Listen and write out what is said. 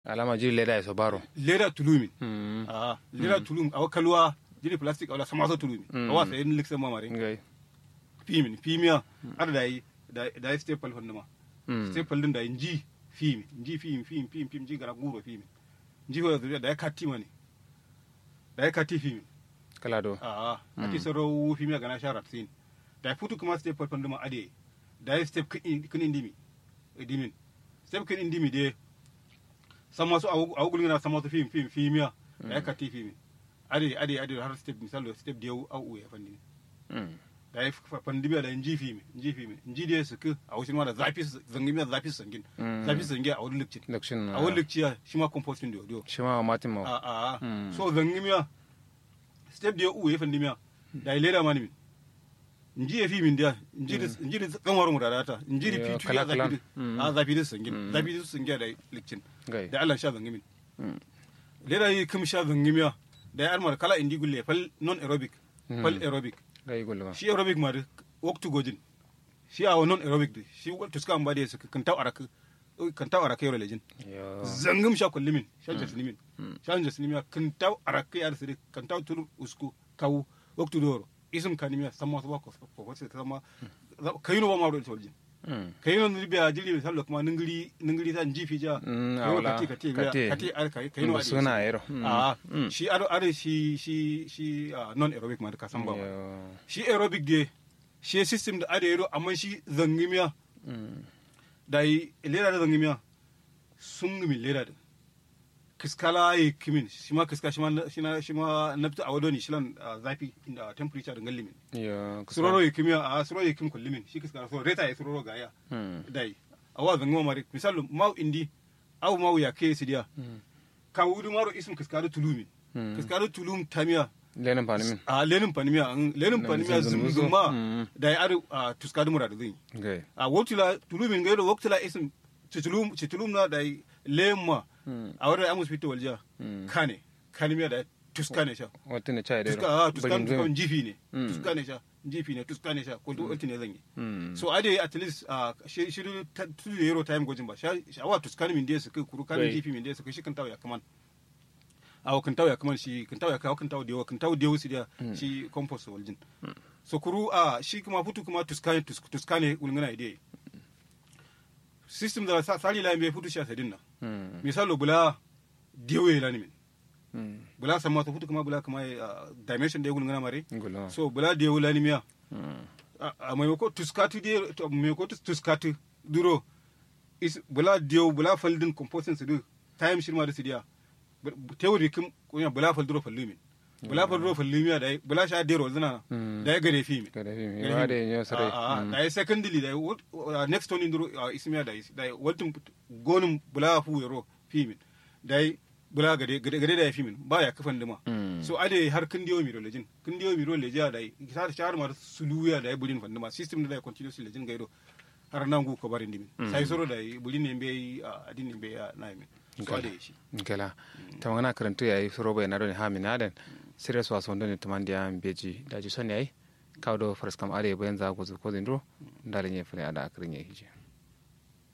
alama jiri leda ya sobaro leda tulumi mm ah leda tulum awa kalwa jiri plastic awla sama so tulumi awa sai ni liksa mamare ngai fimin fimiya ada dai dai staple honduma mm staple din da inji fimi inji fimi fimi fimi fimi ji gara guro fimi inji ho da ya katti mani da ya katti fimi kala do a ati soro fimi ga na sharat sin da futu kuma staple honduma ade da ya step kin indimi dimin step kin indimi de sama su a gulgin na sama su fimi fimi fimiya da ya katti fimi ade ade ade har step misalo step de au ya fandi mm da ya pandemiya da inji fimi inji fimi inji da su ku a wasu ma da zafi zangin da zafi sangin Mm. zafi sangin a wani lokacin lakshin a wani lokaci shi ma composting da yau shi ma matin a ma a a Mm. so zangin miya step da ya uwe pandemiya da ya leda mani min inji ya fi min da inji da inji da kanwar mu da data inji da Yo, fitu ya kala-kalan. zafi da Mm. a zafi da sangin Mm. zafi da sangin da lokacin gai da Allah sha zangin min Mm. leda yi kim sha zangin miya da ya armar kala indi gulle fal non aerobic fal Mm. aerobic gai gulma shi aerobic ma da waktu gojin shi a non aerobic da shi waktu suka amba da su kan taw araka kan taw araka yoro lejin yo zangum sha kullimin sha jaslimin sha jaslimin kan taw araka yar sire kan taw tulu usku kawu waktu doro isum kanimiya samma so ko ko ko sama kayino ba ma do toljin mm kayino ni biya jili sallo kuma ningiri ningiri tan jifi ja Mm, Kayino awala. kati kati Kati. biya kati ar kai kayino adi suna yero Mm. a Mm. shi ado ado shi shi shi ah, non aerobic ma da ka san ba yo shi aerobic de shi system da ada yaro amma shi zangimiya mm da yi lera da zangimiya sun gumi lera da kiskala yi kimin shi ma kiska shi ma shi na shi ma nafta a wadoni shi lan ah, zafi da temperature da gallimin yo suroro yi kimiya a suroro yi kim kullimin shi kiska so reta yi suroro ga ya mm da yi a wa zangima mari misalu mau indi au mau ya ke sidiya Mm. ka wudu maro isum kiska da tulumin Mm. kiska da tulum tamiya lenin fani min a lenin panimiya an lenin Na panimiya zunzun musu. zumzuma Mm. da ya adu a tuska da murada zai gai a wotula tulumin gaido wotula isim citulum citulum na da lemma Mm. a wadda amus fito walja Mm. kane kanimiya da tuska ne sha wata ne chai tuska dero a tuska tuska jifi ne Mm. tuska ne sha jifi ne tuska ne sha ko to ulti ne zan yi mm so ade at least a shi shi tu da yero time gojin ba sha awa tuska ne min da su kai kuru kan Right. jifi min da su kai shi kan tawo ya kaman a kan tawo ya kaman shi kan tawo ya kawo kan tawo da yawa kan tawo da yawa su da shi compost waljin so kuru a shi kuma futu kuma tuska ne tuska ne ulngana ide system da sa- sali la me futu sha sadin na mm misalo bula dewe la ni min mm bula sama to futu kuma bula kuma ah, dimension da ya ulngana mare gulma so bula dewe la ni miya mm a a maimako tuskatu de to maimako tus- tuskatu duro is bula dewe bula faldin composting su du time shirma da su diya teori kim kunya bula fal duro fallumin bula fal duro fallumiya da ya- bula sha dero zina Mm. da ya gare fi mi kada fi mi wa da yin sarai da ya secondly da ya wot- uh, next one indro ismiya da is- da ya waltin gonin bula fu yaro fimin da ya bula gade gade gade da ya fimin ba ya kafan dima Mm. so ade har kin diyo miro lejin kin diyo miro leja da ya shar shar mar suluya da ya bulin fandima system da ya continuous lejin gaido har nan gu ko barin dimin sai soro da ya bulin ne be adin ne be ya na min so ade shi gala tamangana karantu yayi suro bai nado ni ha min aden serious wa sondo ni tamandia beji daji son yayi kawdo faras kam are bayan za ko ko zindro ndare nye fune ada akrin ye hije